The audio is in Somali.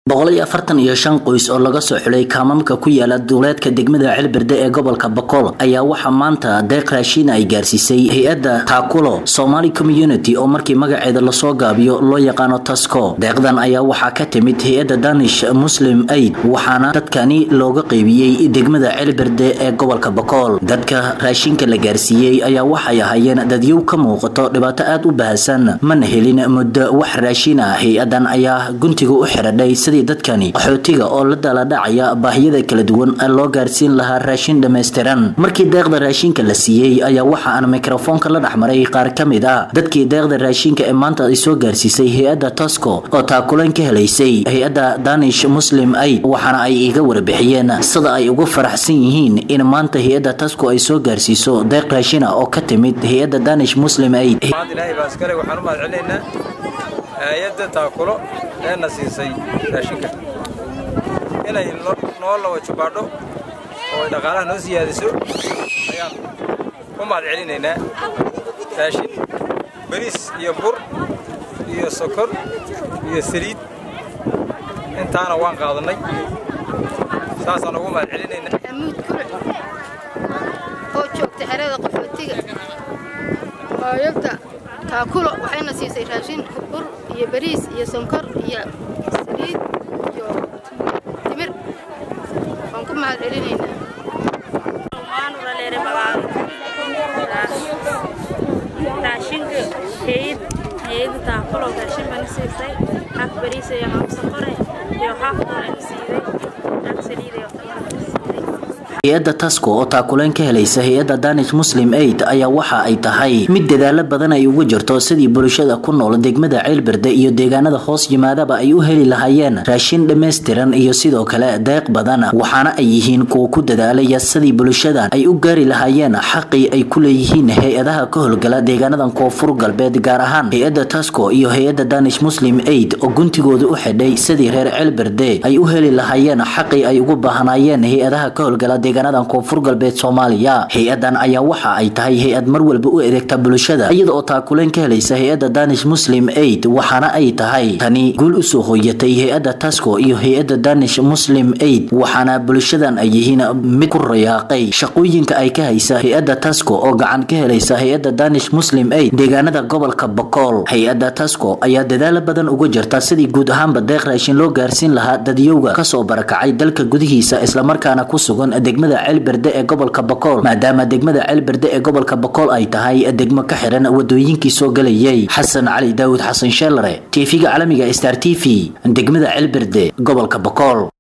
boqol iyo afartan iyo shan qoys oo laga soo xulay kaamamka ku yaala duuleedka degmada celberde ee gobolka bokool ayaa waxaa maanta deeq raashiin ay gaarsiisay hay-adda taakulo somali community oo markii magaceeda lasoo gaabiyo loo yaqaano tasco deeqdan ayaa waxaa ka timid hay-adda danish muslim aid waxaana dadkani looga qeybiyey degmada celberde ee gobolka bokool dadka raashinka la gaarsiiyey ayaa waxay ahaayeen dadyow ka muuqato dhibaato aada u bahasan mana helin muddo wax raashin ah hay-adan ayaa guntiga u xiradhay sidii dadkani qaxootiga oo la daladhacaya baahiyada kala duwan loo gaarsiin lahaa raashin dhammaystiran markii deeqda raashinka la siiyey ayaa waxa aan mikrofoonka la dhexmaray qaar ka mid ah dadkii deeqda raashinka ee maanta ay soo gaarsiisay hay-adda tosco oo taakuleen ka helaysay hay-adda danish muslim aid waxaana ay iga warbixiyeen sida ay ugu faraxsan yihiin in maanta hay-adda tasco ay soo gaarsiiso deeq raashin ah oo ka timid hay-adda danish muslim aid ilaahay baa iskale waxaan u mahad celinaynaa hay-adda taakulo ee na siisay raashinka inay noo lawa jubaadho oo ay dhaqaalaha noo siyaadiso ayaan u mahad celinaynaa raashin bariis iyo bur iyo sokor iyo saliid intaana waan qaadannay saasaan ugu mahad celinaynaa amuud kule oo joogta xerada qaxootiga hooyagta taakulo waxayna siisay raashin bur iyo bariis iyo sonkor iyo saliid iyo timir waan ku mahad celinaynaa raashinka hayad hayada taakulo raashin bana siisay haaf bariis iyo haaf sonkore iyo haaf doolana siiday haaf saliid iyo hay-adda tasco oo taakuleen ka helaysa hay-adda danish muslim aid ayaa waxa ay tahay mid dadaalo badan ay uga jirto sidii bulshada ku nool degmada ceelberde iyo deegaanada hoos yimaadaba ay u heli lahaayeen raashin dhammaystiran iyo sidoo kale deeq badan waxaana ay yihiin kuwa ku dadaalaya sidii bulshadan ay u gaari lahaayeen xaqii ay ku leeyihiin hay-adaha ka howlgala deegaanadan koonfur galbeed gaar ahaan hay-adda tasco iyo hay-adda danish muslim aid oo guntigooda u xidhay sidii reer ceelberde ay u heli lahaayeen xaqii ay ugu baahnaayeen hay-adaha ka howlgala deegaanadan koonfur galbeed soomaaliya hay-adan ayaa waxa ay tahay hay-ad mar walba u adeegta bulshada iyada oo taakuleen ka helaysa hay-adda danish muslim aid waxaana ay tahay tani guul usoo hooyatay hay-adda tasco iyo hay-adda danish muslim aid waxaana bulshadan ay yihiin mid ku rayaaqay shaqooyinka ay ka haysa hay-adda tasco oo gacan ka helaysa hay-adda danish muslim aid deegaanada gobolka bokool hay-adda tasco ayaa dadaalo badan uga jirta sidii guud ahaanba deeq raashin loo gaarsiin lahaa dadyowga kasoo barakacay dalka gudihiisa islamarkaana ku sugan degmada celberde ee gobolka bokool maadaama degmada celberde ee gobolka bokool ay tahay degmo ka xiran wadooyinkii soo galayay xasan cali daawud xasan sheelare tv-ga caalamiga star t v degmada celberde gobolka bokool